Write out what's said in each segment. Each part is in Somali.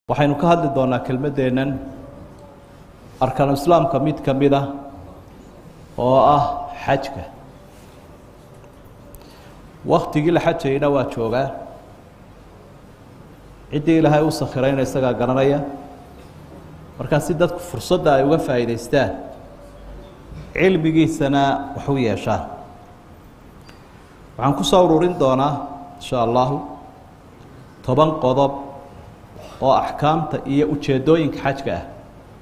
waxaynu ka hadli doonaa kelmaddeennan arkaanu islaamka mid ka mid ah oo ah xajka waktigii la xajayna waa joogaa ciddii ilaahay u sakhirayna isagaa garanaya markaa si dadku fursadda ay uga faa'iidaystaan cilmigiisana wax u yeeshaan waxaan ku soo ururin doonaa insha allahu toban qodob oo axkaamta iyo ujeeddooyinka xajka ah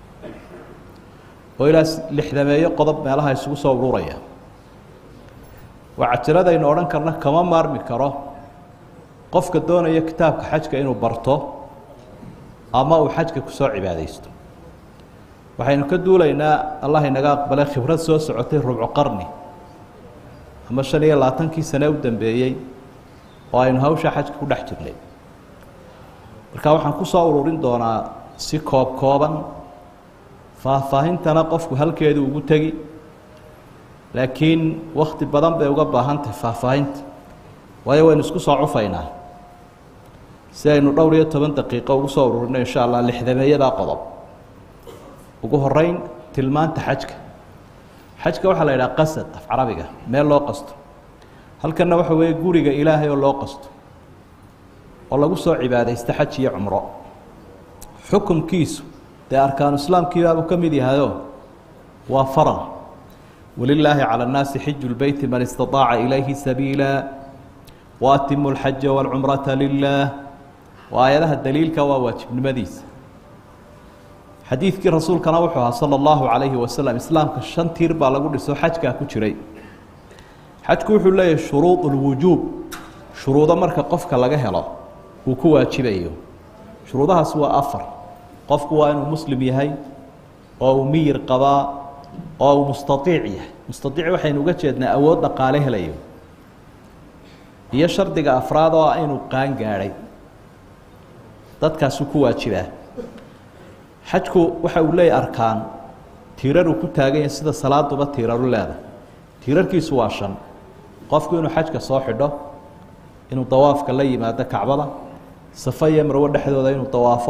oo ilaa lixdameeyo qodob meelaha isugu soo ururaya waa cajiradaynu odhan karna kama maarmi karo qofka doonaya kitaabka xajka inuu barto ama uu xajka kusoo cibaadaysto waxaynu ka duulaynaa allah inaga aqbalay khibrad soo socotay rubco qarni ama shan iyo labaatankii sane u dambeeyey oo aynu hawsha xajka ku dhex jirnay marka waxaan ku soo ururin doonaa si koob kooban faahfaahintana qofku halkeedu ugu tegi laakiin wakti badan bay uga baahan tahay faahfaahinta waayo waynu isku soo cufaynaa si aynu dhowr iyo toban daqiiqo ugu soo ururino insha allah lixdameeyadaa qodob ugu horeyn tilmaanta xajka xajka waxaa la yidhaha qasad af carabiga meel loo qasto halkanna waxa weeye guriga ilaahay oo loo qasto oo lagu soo cibaadaysto xaj iyo cumro xukunkiisu dee arkaanu islaamkiibaabuu ka mid yahayo waa faral walilaahi calى الnaasi xiju lbeyti man istaطaaca ilayhi sabiila waatimu اlxaja wاlcumrata lilah waa aayadaha daliilka waa waajibnimadiisa xadiidkii rasuulkana wuxuu ahaa salى اllahu عalayhi wasalam islaamka shan tiir baa lagu dhiso xajkaa ku jiray xajku wuxuu leeyahay shuruud اlwujuub shuruudo marka qofka laga helo uu ku waajibayo shuruudahaas waa afar qofku waa inuu muslim yahay oo uu miyir qabaa oo uu mustaiic yahay mustaiic waxaynu uga jeednaa awood dhaqaale helayo iyo shardiga afraad oo ah inuu qaan gaadhay dadkaasuu ku waajibaa xajku waxa uu leeyahy arkaan tiiraruu ku taagan yahay sida salaaduba tiiraru leedahay tiirarkiisu waa shan qofku inuu xajka soo xidho inuu dawaafka la yimaado kacbada safa iyo marwo dhexdooda inuu dawaafo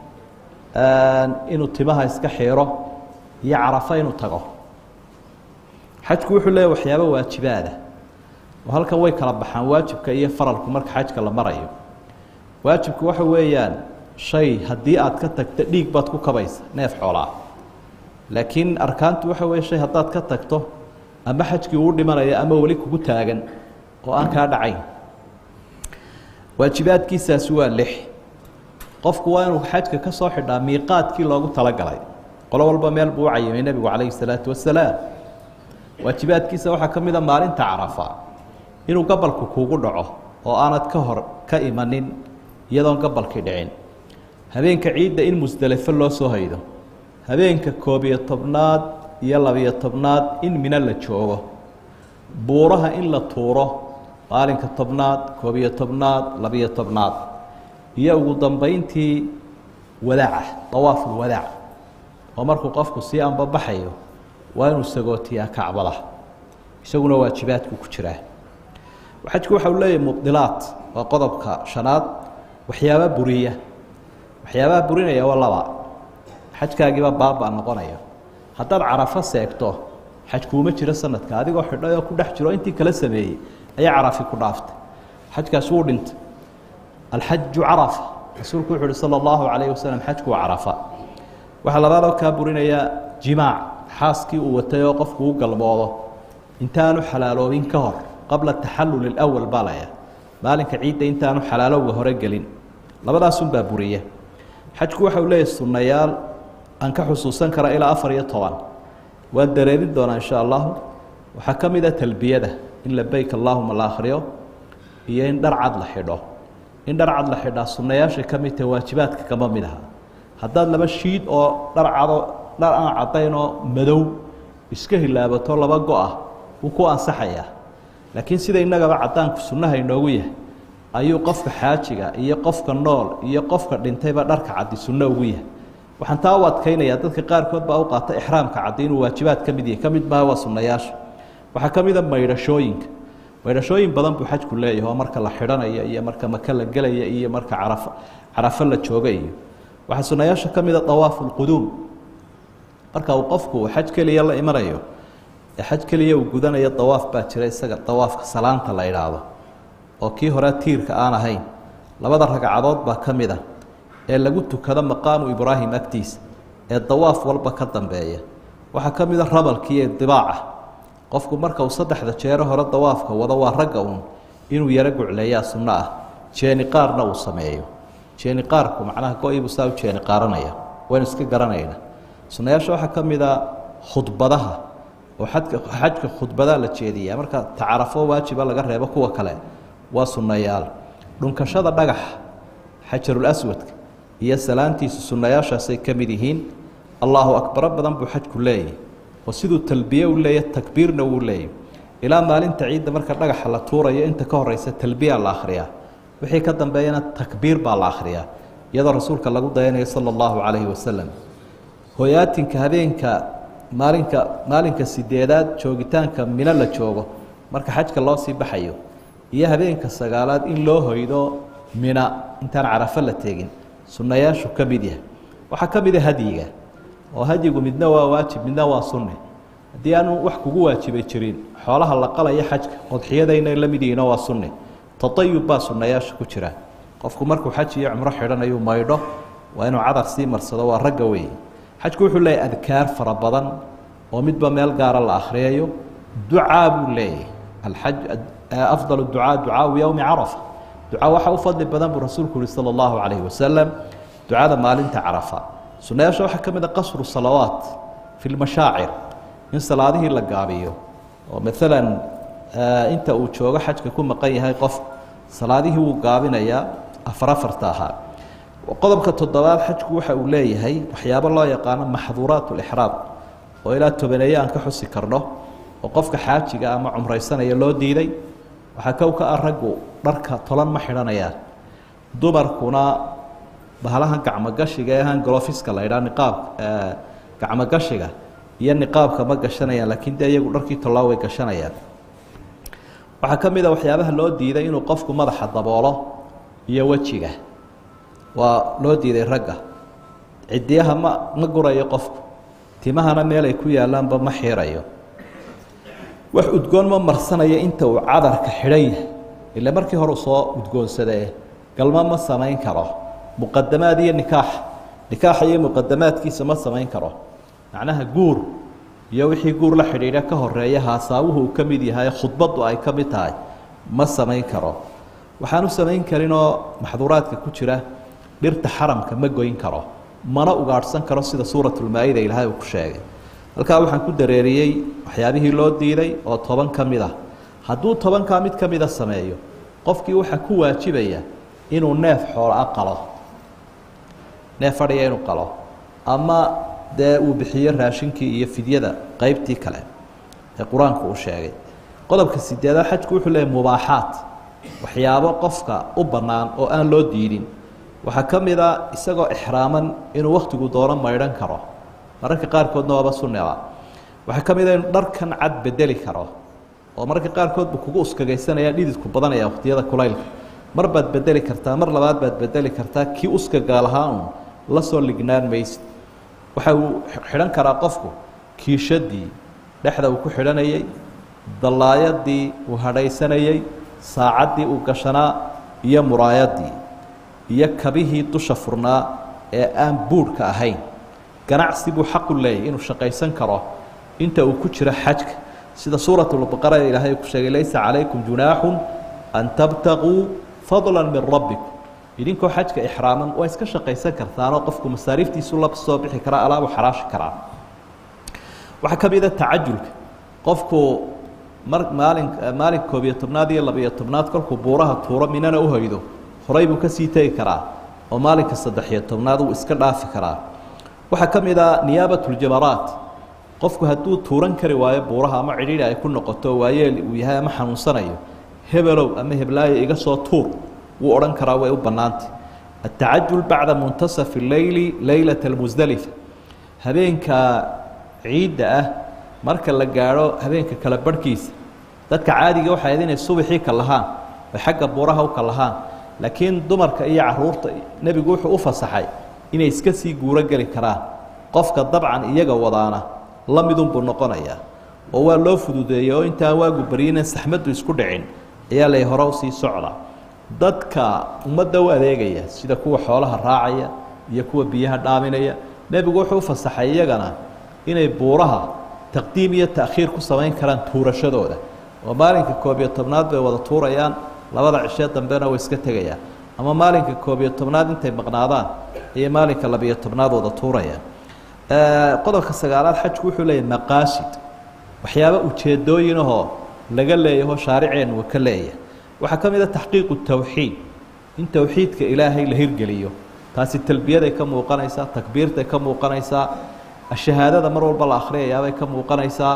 inuu timaha iska xiiro iyo carafo inuu tago xajku wuxuu leeyahy waxyaabo waajibaada oo halkan way kala baxaan waajibka iyo faralku marka xajka la marayo waajibku waxa weeyaan shay haddii aad ka tagto dhiig baad ku kabaysa neef xoolaa laakiin arkaantu waxa weye shay haddaad ka tagto ama xajkii uu dhimanayo ama weli kugu taagan oo aan kaa dhacayn waajibaadkiisaasi waa lix qofku waa inuu xajka ka soo xidhaa miiqaadkii loogu talagalay qolo walba meel buu u cayimay nebigu calayhi salaatu wasalaam waajibaadkiisa waxaa ka mida maalinta carafa inuu gabalku kuugu dhaco oo aanad ka hor ka imanin iyadoon gabalkii dhicin habeenka ciidda in musdelefo loo soo haydo habeenka koob-iyo tobnaad iyo labiyo tobnaad in mino la joogo buuraha in la tuuro maalinka tobnaad koob-iyo tobnaad labiyo tobnaad iyo ugu dambeyntii wadaaca dawaaful wadaac oo markuu qofku sii anbabaxayo waa inuu sagootiyaa kacbada isaguna waajibaadku ku jiraa xajku waxa uu leeyahay mubilaat waa qodobka shanaad waxyaaba buriya waxyaabaha burinaya waa laba xajkaagiiba baaba noqonaya haddaad carafo seegto xaj kuuma jiro sanadka adigoo xidhay oo ku dhex jiro intii kala sameeyey ayaa carafi ku dhaaftay xajkaasi wuu dhintay alxaju carafa rasuulku wuxu uhi salى اllahu alayh wasalam xajku waa carafa waxaa labaadoo kaa burinaya jimaac xaaskii uu watay oo qofku u galmoodo intaanu xalaaloobin ka hor qabla taxalul اlأwal baa laya maalinka ciidda intaanu xalaalowga hore gelin labadaasunbaa buriya xajku waxa uu leeyahy sunnayaal aan ka xusuusan kara ilaa afar iyo toban waan dareerin doonaa insha allahu waxaa ka mid a talbiyada in labeyk allahuma la akhriyo iyo in dhar cad la xidho in dhar cad la xidhaa sunnayaashay ka mid tahe waajibaadka kama mid aha haddaad laba shiid oo dhar cado dhar aan caddayn oo madow iska hilaabato laba go-ah wuu ku ansaxayaa laakiin sida innagaba caddaanku sunnaha inoogu yahay ayuu qofka xaajiga iyo qofka nool iyo qofka dhintayba dharka caddi sunno ugu yahay waxaan taa u adkaynayaa dadka qaarkood baa u qaata ixraamka caddi inuu waajibaad ka mid yahay ka mid maaha waa sunnayaasha waxaa ka mid a maydhashooyinka maydhashooyin badan buu xajku leeyahay oo marka la xidhanayo iyo marka maka la gelaya iyo marka carafo carafo la jooga iyo waxaa sunayaasha ka mida dawaafu lquduum marka uu qofku xaj keliya la imanayo ee xaj keliya uu gudanayo dawaaf baa jira isaga dawaafka salaanta la idhaahdo oo kii hore tiirka aan ahayn labada ragcadood baa ka mid a ee lagu tukado maqaamu ibraahim agtiisa ee dawaaf walba ka dambeeya waxaa ka mid a rabalkii iyo dibaaca qofku marka uu saddexda jeero hore dawaafka wado waa ragga uun inuu yaro gucleeyaa sunno ah jeeni qaarna uu sameeyo jeeni qaarku macnaha go-iibuu saa u jeeni qaaranaya waynu iska garanayna sunnayaasha waxaa ka mid a khudbadaha oo xadka xajka khudbadaa la jeediyaa marka tacarafo waajiba laga reebo kuwa kale waa sunnayaal dhunkashada dhagaxa xajarul aswadka iyo salaantiisu sunnayaashaasay ka mid yihiin allaahu akbaro badan buu xajku leeyahy oo siduu talbiye u leeyahy takbiirna wuu leeyahy ilaa maalinta ciidda marka dhagaxa la tuurayo inta ka horeysa talbiya la akhriyaa wixii ka dambeeyana takbiir baa la akhriyaa iyadoo rasuulka lagu dayanayo sala allahu calayhi wasalam hoyaatinka habeenka maalinka maalinka sideedaad joogitaanka mino la joogo marka xajka loo sii baxayo iyo habeenka sagaalaad in loo hoydo mina intaan carafo la tegin sunnayaashu ka mid yahay waxaa ka mid a hadyiga oo hadyigu midna waa waajib midna waa sunne haddii aanu wax kugu waajibay jirin xoolaha la qalaya xajka qodxiyadayna la mid yihiino waa sunne tatayub baa sunnayaasha ku jira qofku markuu xaj iyo cumro xidhanayuu maydho waa inuu cadar sii marsado waa ragga weeye xajku wuxuu leeyahy adkaar fara badan oo midba meel gaara la akhriyayo ducaa buu leeyahy alxaj afdal ducaa ducaau yowmi carafa ducaa waxaa u fadli badan buu rasuulku yihi sala allahu calayhi wasalam ducada maalinta carafa sunnayaasha waxaa ka mid a qasru salawaat fi lmashaacir in salaadihii la gaabiyo oo maalan inta uu joogo xajka ku maqan yahay qof salaadihii wuu gaabinayaa afar afarta ahaa qodobka toddobaad xajku waxa uu leeyahay waxyaabo loo yaqaano maxduuraat lixraam oo ilaa tobaneeye aan ka xusi karno oo qofka xaajiga ama cumraysanaya loo diiday waxaa kow ka ah raggu dharka tolan ma xidhanayaan dumarkuna bahalahan gacmogashiga ee ahaan golofiska la ydhaa niqaab gacmogashiga iyo niqaabka ma gashanayaan laakiin dee iyagu dharkii tollaa way gashanayaan waxaa ka mid a waxyaabaha loo diiday inuu qofku madaxa daboolo iyo wejiga waa loo diiday ragga cidiyaha ma ma gurayo qofku timahana meel ay ku yaalaanba ma xiirayo wax udgoon ma marsanayo inta uu cadarka xidhan yahay ile markii hore u soo udgoonsadee galmo ma samayn karo muqadamaad iyo nikaax nikaaxa iyo muqadamaadkiisa ma samayn karo macnaha guur iyo wixii guur la xidhiidha ka horeeya haasaawuhu uu ka mid yahay khudbaddu ay ka mid tahay ma samayn karo waxaanu samayn karinoo maxduuraadka ku jira dhirta xaramka ma goyn karo mana ugaadhsan karo sida suuratulmaa-ida ilaahay uu ku sheegay halkaa waxaan ku dareeriyey waxyaabihii loo diiday oo toban ka mid ah hadduu tobankaa mid ka mida sameeyo qofkii waxaa ku waajibaya inuu neef xoola qalo neef adhiya inuu qalo ama dee uu bixiyo raashinkii iyo fidyada qeybtii kale ee qur-aanku uu sheegay qodobka sideedaad xajku wuxuu leeyahy mubaaxaat waxyaabo qofka u bannaan oo aan loo diidin waxaa ka mid a isagoo ixraaman inuu wakhtigu doono maydhan karo mararka qaarkoodna waaba sunniba waxaa ka mid a inuu dharkan cad bedeli karo oo mararka qaarkood buu kugu uskagaysanaya dhididku badanaya wakhtiyada kulaylka mar baad bedeli kartaa mar labaad baad bedeli kartaa kii uskaga lahaa un la soo lignaan maysid waxa uu xidhan karaa qofku kiishadii dhexda uu ku xidhanayey dallaayadii uu hadhaysanayey saacaddii uu gashanaa iyo muraayadii iyo kabihii dusha furnaa ee aan buurhka ahayn ganacsi buu xaqu leeyahy inuu shaqaysan karo inta uu ku jiro xajka sida suuratulbaqara ee ilaahay ku sheegay laysa calaykum junaaxun an tabtaquu fadla min rabbikum idinkoo xajka ixraaman waa iska shaqaysan kartaanoo qofku masaariiftiisu la soo bixi karaa alaabu xaraashi karaa waxaa ka mid a tacajulka qofku mar maalin maalin koob iyo tobnaad iyo labiyo tobnaad kolkuu buuraha tuuro minana u hoydo horay buu kasii tegi karaa oo maalinka saddex-iyo tobnaad uu iska dhaafi karaa waxaa ka mid a niyaabatljamaraat qofku hadduu tuuran kari waayo buuraha ama cidhiidhi ay ku noqoto waayeel uu yahay ama xanuunsanayo hebelow ama heblaayo iga soo tuur wuu odhan karaa way u bannaantay atacajul bacda muntasafi leyli leylata almusdalifa habeenka ciidda ah marka la gaadho habeenka kala barhkiisa dadka caadiga waxay ahayd inay subaxii ka lahaan ay xagga buuraha u ka lahaan laakiin dumarka iyo caruurta nebigu wuxuu u fasaxay inay iska sii guuro geli karaan qofka dabcan iyaga wadaana la midunbuu noqonayaa oo waa loo fududeeyey oo intaan waagu baryinan saxmaddu isku dhicin ayaa lay hore usii socda dadka ummadda u adeegaya sida kuwa xoolaha raacaya iyo kuwa biyaha dhaaminaya nebigu wuxuu u fasaxay iyagana inay buuraha taqdiim iyo ta'khiir ku samayn karaan tuurashadooda oo maalinka koob iyo tobnaad bay wada tuurayaan labada cishee dambena way iska tegayaan ama maalinka koob iyo tobnaad intay maqnaadaan iyo maalinka labiyo tobnaad wada tuurayaan qodobka sagaalaad xajku wuxuu leeyahy maqaasid waxyaaba ujeedooyinahoo laga leeyaho shaariceennu ka leeyahay waxaa ka mid a taxqiiqu tawxiid in towxiidka ilaahay la hirgeliyo taasi talbiyaday ka muuqanaysaa takbiirtay ka muuqanaysaa shahaadada mar walba la akhriyayaabay ka muuqanaysaa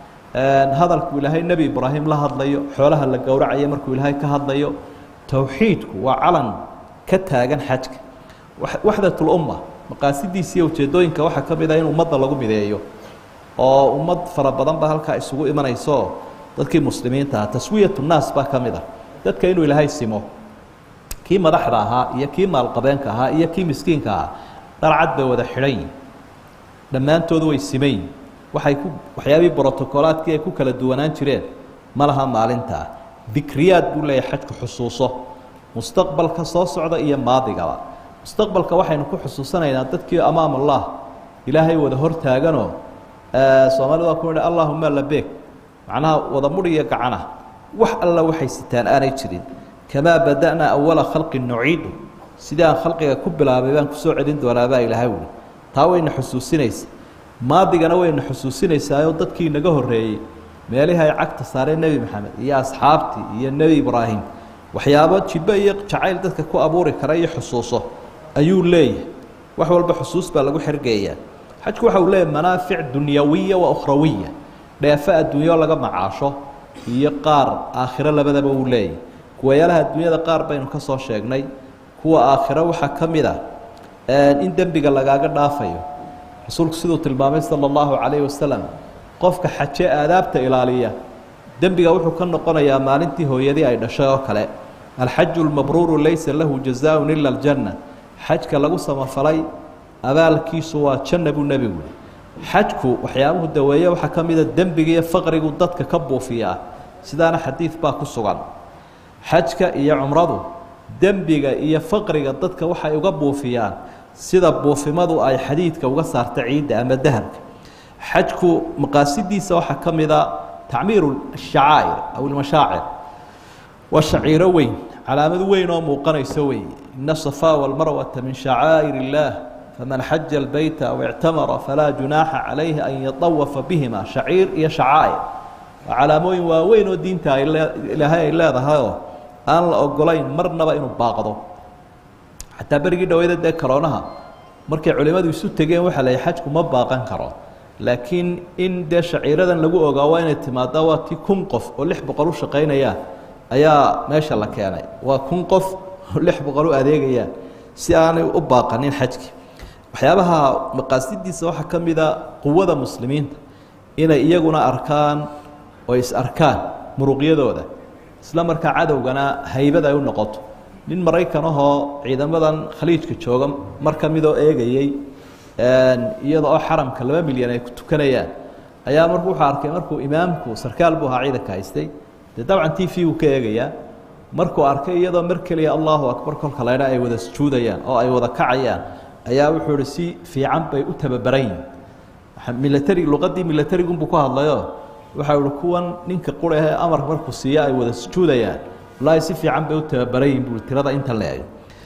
hadalku ilaahay nebi ibraahim la hadlayo xoolaha la gowracayo markuu ilaahay ka hadlayo towxiidku waa calan ka taagan xajka waxdatulumma maqaasidiisiiyo ujeedooyinka waxaa ka mid a in ummadda lagu mideeyo oo ummad fara badan ba halkaa isugu imanayso dadkii muslimiinta ah taswiyatu nnaas baa ka mid ah dadka inuu ilaahay simo kii madaxda ahaa iyo kii maalqabeenka ahaa iyo kii miskiinka ahaa dharcad bay wada xidhan yihin dhammaantoodu way simayin waxay ku waxyaabihii brotocolaadkii ay ku kala duwanaan jireen ma laha maalintaa dikriyaad buu leeyahay xajku xusuuso mustaqbalka soo socda iyo maadigaba mustaqbalka waxaynu ku xusuusanaynaa dadkii amaam allah ilaahay wada hortaaganoo soomaalida waa ku idhi allahuma labeeg macnaha wada mudh iyo gacana wax alla waxay sitaan aanay jirin kamaa bada'naa awala khalqin nuciidu sidii aan khalqiga ku bilaabay baan kusoo celin doonaabaa ilaahay wuli taa wayna xusuusinaysa maadigana wayna xusuusinaysaayoo dadkii inaga horreeyey meelihii ay cagta saareen nebi maxamed iyo asxaabtii iyo nebi ibraahim waxyaabo jibbo iyo jacayl dadka ku abuuri kara iyo xusuuso ayuu leeyahay wax walba xusuus baa lagu xergeeyaa xajku waxa uu leeyahay manaafic dunyawiya wa ukhrawiya dheefo adduunyo laga macaasho iyo qaar aakhiro labadaba uu leeyahay kuwayaalaha adduunyada qaar baynu ka soo sheegnay kuwa aakhiro waxaa ka mid ah in dembiga lagaaga dhaafayo rasuulku siduu tilmaamay sala allahu calayhi wasalam qofka xaje aadaabta ilaaliya dembiga wuxuu ka noqonayaa maalintii hooyadii ay dhashay oo kale alxaju lmabruuru laysa lahu jazaaun ila aljanna xajka lagu samafalay abaalkiisu waa janna buu nebigu yihi xajku waxyaabuhu daweeye waxaa ka mida dembiga iyo faqrigu dadka ka buufiyaa sidaana xadiid baa ku sugan xajka iyo cumradu dembiga iyo faqriga dadka waxay uga buufiyaan sida buufimadu ay xadiidka uga saarta ciidda ama dahabka xajku maqaasidiisa waxaa ka mida tacmiiru shacaa'ir aw ilmashaacir waa shaciiro weyn calaamad weyn oo muuqanayso wey ina safaa walmarwata min shacaa'ir illaah faman xaja albayta aw ictamara falaa junaaxa calayhi an yatawafa bihima shaciir iyo shacaa'ir waa calaamooyin waaweyn oo diinta ay ilaahay ay leedahayoo aan la ogolayn marnaba inuu baaqdo xataa berigii dhaweyda dee karoonaha markay culimmadu isu tegeen waxaa la xajku ma baaqan karo laakiin in dee shaciiradan lagu ogaa waa inay timaada waa ti kun qof oo lix boqol u shaqaynaya ayaa meesha la keenay waa kun qof oo lix boqol u adeegayaan si aanay u baaqanin xajki waxyaabaha maqaasidiisa waxaa ka mida quwada muslimiinta inay iyaguna arkaan oo is arkaan muruqyadooda isla markaa cadowgana haybad ay u noqoto nin maraykan ahoo ciidamadan khaliijka jooga mar ka midoo eegayey iyada oo xaramka laba milyan ay ku tukanayaan ayaa marku wuxuu arkay markuu imaamku sarkaal buu ahaa ciidanka haystay dee dabcan t v uu ka eegayaa markuu arkay iyadoo mar keliya allahu akbar kolka laydha ay wada sujuudayaan oo ay wada kacayaan ayaa wuxuu ihi si fiican bay u tababaran yihin milatari luqadii milatarigunbuu ku hadlayo waxau ihi kuwan ninka qura ee amar markuu siiyo ay wada sujuudayaan wallaahi si fiican bay u tababaran yihin bui tirada inta leeg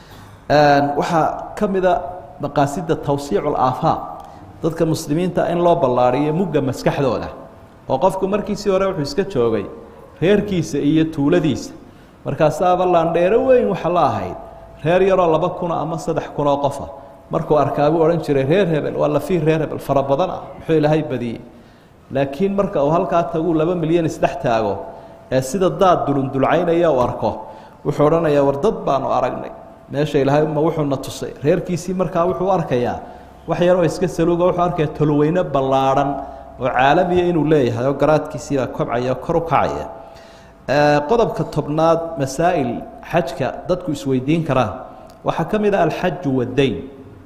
waxaa ka mida maqaasida tawsiicu alaafaaq dadka muslimiinta in loo ballaariyo mugga maskaxdooda oo qofku markiisii hore wuxuu iska joogay reerkiisa iyo tuuladiisa markaasaaba laandheero weyn waxa la ahayd reer yaroo laba kuna ama saddex kunoo qofa markuu arkaabuu odhan jiray reer hebel waa lafii reer hebel fara badan ah muxuu ilaahay badiyey laakiin marka uu halkaa taguu laba milyan isdhex taago ee sida daad dulundulcaynaya u arko wuxuu odhanayaa war dad baanu aragnay meesha ilaahay ma wuxuuna tusay reerkiisii markaa wuxuu arkayaa wax yaroo iska saluuga wuxuu arkaya tolweyne ballaadhan oo caalamiya inuu leeyahay oo garaadkiisiibaa kobcaya oo kor u kacaya qodobka tobnaad masaa'il xajka dadku isweydiin karaan waxaa ka mid ah alxaju waddayn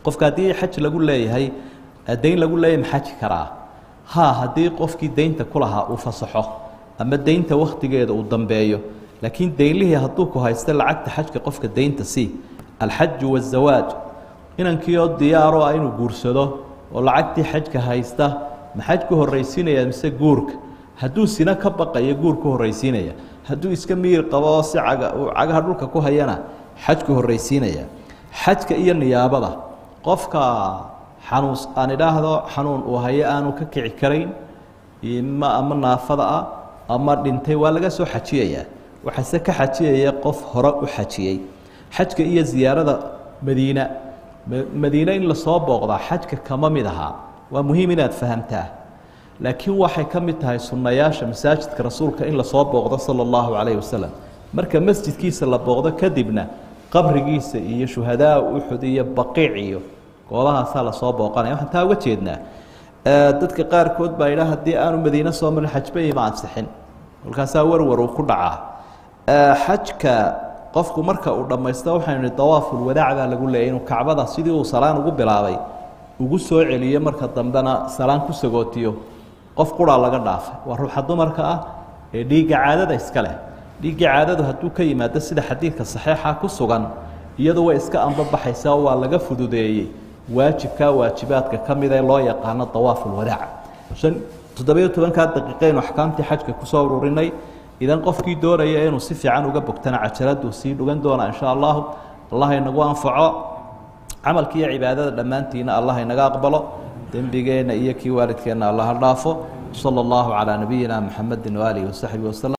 qofka haddii xaj lagu leeyahay dayn lagu leeyahay ma xaji karaa ha haddii qofkii deynta ku lahaa uu fasaxo ama deynta wakhtigeeda uu dambeeyo laakiin deynlihii hadduu ku haysto lacagta xajka qofka deynta sii alxaju wazawaaj inankiioo diyaaro ah inuu guursado oo lacagtii xajka haysta ma xaj ku horraysiinaya mise guurka hadduu sina ka baqayo guur ku horraysiinaya hadduu iska miyir qabo oo si caga uu cagaha dhulka ku hayana xaj ku horraysiinaya xajka iyo niyaabada qofka xanuun aan idhaahdo xanuun uu hayo aanu ka kici karayn ma ama naafada ah ama dhintay waa laga soo xajiyayaa waxaase ka xajiyaya qof hore u xajiyey xajka iyo ziyaarada madiina madiine in lasoo booqdaa xajka kama mid ahaa waa muhiim inaad fahamtaa laakiin waxay ka mid tahay sunnayaasha masaajidka rasuulka in lasoo booqdo sala allahu calayhi wasalam marka masjidkiisa la booqdo kadibna qabrigiisa iyo shuhadaa uxud iyo baqiic iyo goobahaasaa lasoo booqanaya waxaan taa uga jeednaa dadka qaarkood baa idhaa haddii aanu madiine soo marin xajba ima ansixin kolkaasaa warwar uu ku dhacaa xajka qofku marka uu dhammaysto waxaynu nihi dawaafulwadaac baa lagu leeyay inuu kacbada sidii uu salaan ugu bilaabay ugu soo celiyo marka dambena salaan ku sagootiyo qof quraa laga dhaafay waa ruuxa dumarka ah ee dhiigga caadada iska leh dhiigga caadadu hadduu ka yimaado sida xadiidka saxiixa ku sugan iyadu way iska ambabaxaysaa waa laga fududeeyey waajibkaa waajibaadka ka mid ee loo yaqaano dawaafulwadaac shan toddobiyo tobankaa daqiiqaynu axkaamtii xajka kusoo ururinay idan qofkii doonaya inuu si fiican uga bogtana cajaladuu sii dhugan doonaa insha allahu allah inagu anfaco camalki iyo cibaadada dhammaantiina allah inaga aqbalo dembigeenna iyo kii waalidkeenna allah ha dhaafo sala allahu calaa nabiyina muxamedi waaalihi wasaxbihi waslem